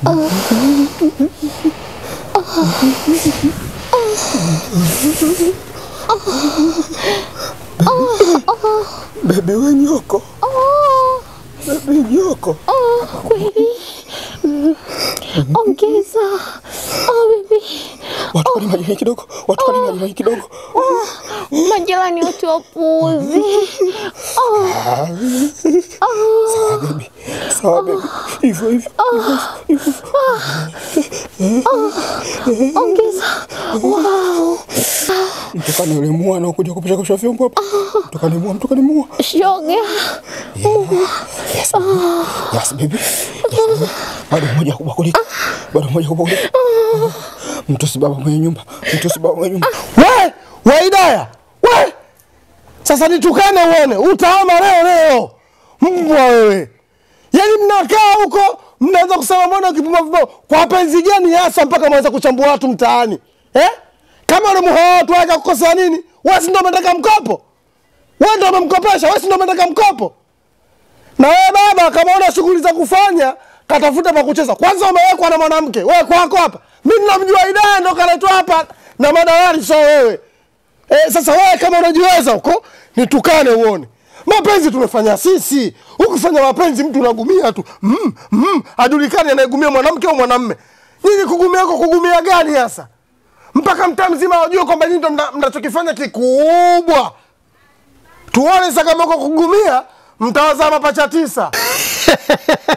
Bebi we nyoko, bebi nyoko. Kweli? Ongeza. Oh, baby. Watu kani majirani kidogo, watu kani majirani kidogo. Majirani wote wapuuzi. Sawa bebi, sawa bebi, hivyo hivyo hivyo hivyo. Ongeza. Wow. Mtokane yule mua anaokuja kupisha kusha vyombo hapa. Mtokane mua, mtokane mua. Shoga. Yes, yes baby. Yes, baby. Bado mmoja kubakulika, bado mmoja kubakulika. Mtu si baba mwenye nyumba, mtu si baba mwenye nyumba. We, we Idaya, we sasa nitukane uone, utaama leo leo, mbwa wewe. Yaani mnakaa huko mnaanza kusema mbona kipuma vibao, kwa penzi gani hasa mpaka mwanza kuchambua watu mtaani eh? Kama ule muha watu wake kukosea nini? Wewe si ndio umetaka mkopo? Wewe ndio umemkopesha, wewe si ndio umetaka mkopo? Na wewe baba, kama una shughuli za kufanya, katafuta pa kucheza. Kwanza umewekwa na mwanamke, wewe kwako hapa. Mimi namjua Idaya ndo kaletwa hapa na madalali, sio wewe. Eh, sasa wewe kama unajiweza huko, nitukane uone. Mapenzi tumefanya sisi. Ukifanya mapenzi mtu unagumia tu. Mm, mm, hajulikani anayegumia mwanamke au mwanamme. Nyinyi kugumia huko kugumia gani hasa? Mpaka mtaa mzima wajue kwamba nyinyi ndo mna- mnachokifanya kikubwa. Tuone sasa kama uko kugumia mtawazaa mapacha tisa.